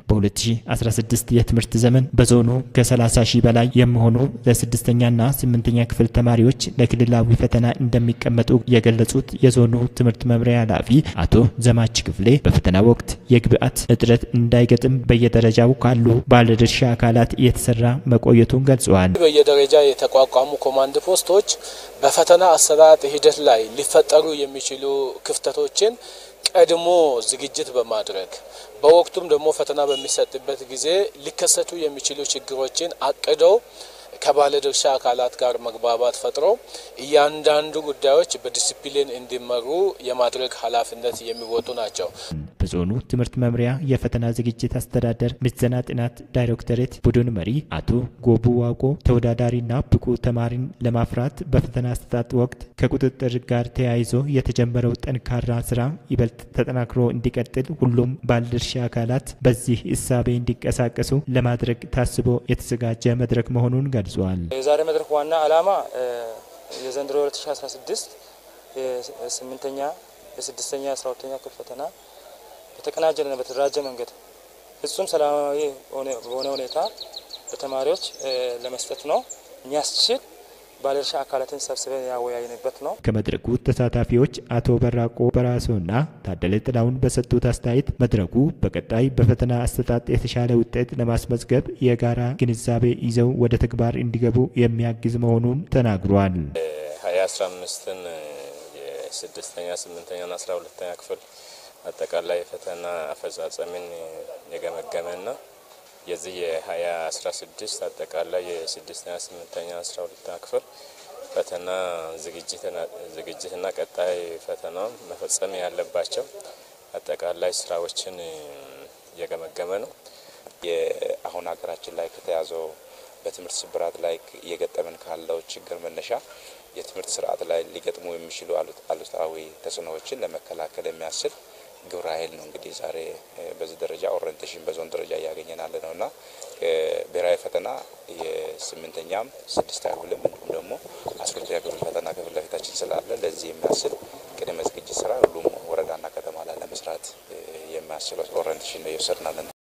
በ2016 የትምህርት ዘመን በዞኑ ከ30 ሺህ በላይ የሚሆኑ ለስድስተኛና ስምንተኛ ክፍል ተማሪዎች ለክልላዊ ፈተና እንደሚቀመጡ የገለጹት የዞኑ ትምህርት መምሪያ ኃላፊ አቶ ዘማች ክፍሌ በፈተና ወቅት የግብዓት እጥረት እንዳይገጥም በየደረጃው ካሉ ባለድርሻ አካላት እየተሰራ መቆየቱን ገልጸዋል። በየደረጃ የተቋቋሙ ኮማንድ ፖስቶች በፈተና አሰጣጥ ሂደት ላይ ሊፈጠሩ የሚችሉ ክፍተቶችን ቀድሞ ዝግጅት በማድረግ በወቅቱም ደግሞ ፈተና በሚሰጥበት ጊዜ ሊከሰቱ የሚችሉ ችግሮችን አቅደው ከባለድርሻ አካላት ጋር መግባባት ፈጥሮ እያንዳንዱ ጉዳዮች በዲሲፕሊን እንዲመሩ የማድረግ ኃላፊነት የሚወጡ ናቸው። በዞኑ ትምህርት መምሪያ የፈተና ዝግጅት አስተዳደር ምዘና ጥናት ዳይሬክቶሬት ቡድን መሪ አቶ ጎቡ ዋቆ ተወዳዳሪና ብቁ ተማሪን ለማፍራት በፈተና አሰጣጥ ወቅት ከቁጥጥር ጋር ተያይዞ የተጀመረው ጠንካራ ስራ ይበልጥ ተጠናክሮ እንዲቀጥል ሁሉም ባለድርሻ አካላት በዚህ እሳቤ እንዲንቀሳቀሱ ለማድረግ ታስቦ የተዘጋጀ መድረክ መሆኑን ገልጿል። የዛሬ መድረክ ዋና ዓላማ የዘንድሮ 2016 የስምንተኛ የስድስተኛ የአስራ ሁለተኛ ክፍል ፈተና በተቀናጀና በተደራጀ መንገድ ፍጹም ሰላማዊ በሆነ ሁኔታ ለተማሪዎች ለመስጠት ነው የሚያስችል ባለድርሻ አካላትን ሰብስበን ያወያይንበት ነው። ከመድረኩ ተሳታፊዎች አቶ በራቆ በራሶና ታደለ ጥላውን በሰጡት አስተያየት መድረኩ በቀጣይ በፈተና አሰጣጥ የተሻለ ውጤት ለማስመዝገብ የጋራ ግንዛቤ ይዘው ወደ ተግባር እንዲገቡ የሚያግዝ መሆኑን ተናግሯል። ሀያ አስራ አምስትን የስድስተኛ ስምንተኛና አስራ ሁለተኛ ክፍል አጠቃላይ ፈተና አፈጻጸምን የገመገመና የዚህ የሀያ አስራ ስድስት አጠቃላይ የስድስተኛ ስምንተኛ አስራ ሁለተኛ ክፍል ፈተና ዝግጅትና ቀጣይ ፈተና መፈጸም ያለባቸው አጠቃላይ ስራዎችን እየገመገመ ነው። አሁን ሀገራችን ላይ ከተያዘው በትምህርት ስብራት ላይ እየገጠመን ካለው ችግር መነሻ የትምህርት ስርዓት ላይ ሊገጥሙ የሚችሉ አሉታዊ ተጽዕኖዎችን ለመከላከል የሚያስችል ግብረ ኃይል ነው። እንግዲህ ዛሬ በዚህ ደረጃ ኦሪንቴሽን በዞን ደረጃ እያገኘን ያለ ነው እና ብሔራዊ ፈተና የስምንተኛም ስድስተኛ ክፍልም እንዲሁም ደግሞ አስራ ሁለተኛ ክፍል ፈተና ከፊት ለፊታችን ስላለ ለዚህ የሚያስችል ቅድመ ዝግጅት ስራ ሁሉም ወረዳና ከተማ ላይ ለመስራት የሚያስችል ኦሪንቴሽን ነው እየወሰድናለን።